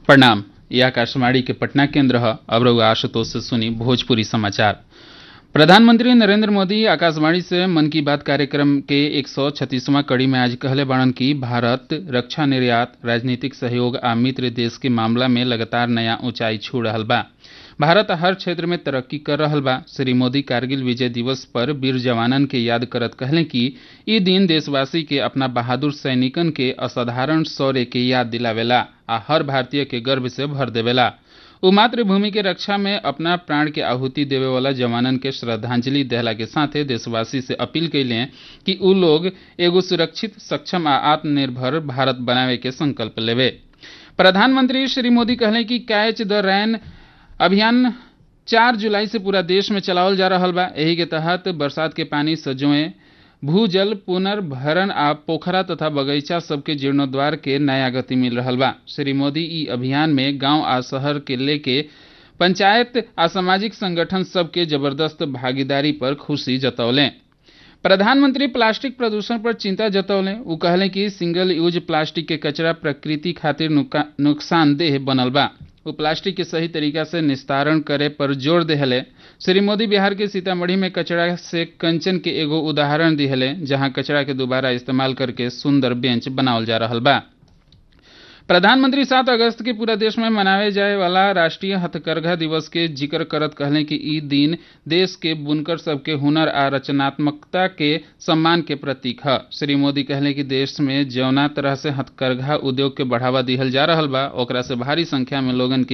प्रणाम ये आकाशवाणी के पटना केंद्र है अब रहुआ आशुतोष से सुनी भोजपुरी समाचार प्रधानमंत्री नरेंद्र मोदी आकाशवाणी से मन की बात कार्यक्रम के एक सौ छत्तीसवां कड़ी में आज कहले बाड़न कि भारत रक्षा निर्यात राजनीतिक सहयोग आ मित्र देश के मामला में लगातार नया ऊंचाई छू रहल बा भारत हर क्षेत्र में तरक्की कर रहल बा श्री मोदी कारगिल विजय दिवस पर वीर जवानन के याद करत कहले कि ई दिन देशवासी के अपना बहादुर सैनिकन के असाधारण शौर्य के याद दिलावेला आ हर भारतीय के गर्व से भर देवेला उ मातृभूमि के रक्षा में अपना प्राण के आहुति देवे वाला जवानन के श्रद्धांजलि देहला के साथे देशवासी से अपील कैले कि उ लोग एगो सुरक्षित सक्षम आ आत्मनिर्भर भारत बनावे के संकल्प लेवे प्रधानमंत्री श्री मोदी कहले कि कैच द रैन अभियान चार जुलाई से पूरा देश में चलावल जा रहा बा एही के तहत बरसात के पानी सजोए भूजल पुनर्भरण आ पोखरा तथा बगीचा सबके जीर्णोद्वार के नया गति मिल रहा बा श्री मोदी ई अभियान में गांव आ शहर के लेके पंचायत आ सामाजिक संगठन सबके जबरदस्त भागीदारी पर खुशी जतौलें प्रधानमंत्री प्लास्टिक प्रदूषण पर चिंता जतौले उ कहले कि सिंगल यूज प्लास्टिक के कचरा प्रकृति खातिर नुकसानदेह बनल बा वो प्लास्टिक के सही तरीका से निस्तारण करे पर जोर देहले श्री मोदी बिहार के सीतामढ़ी में कचरा से कंचन के एगो उदाहरण दिहले जहां कचरा के दोबारा इस्तेमाल करके सुंदर बेंच बनावल जा रहा बा प्रधानमंत्री सात अगस्त के पूरा देश में मनावे जाए वाला राष्ट्रीय हथकरघा दिवस के जिक्र करत कहले कि ई दिन देश के बुनकर सबके हुनर आ रचनात्मकता के सम्मान के प्रतीक है श्री मोदी कहले कि देश में जौना तरह से हथकरघा उद्योग के बढ़ावा दिहल जा रहा बा ओकरा से भारी संख्या में लोगन की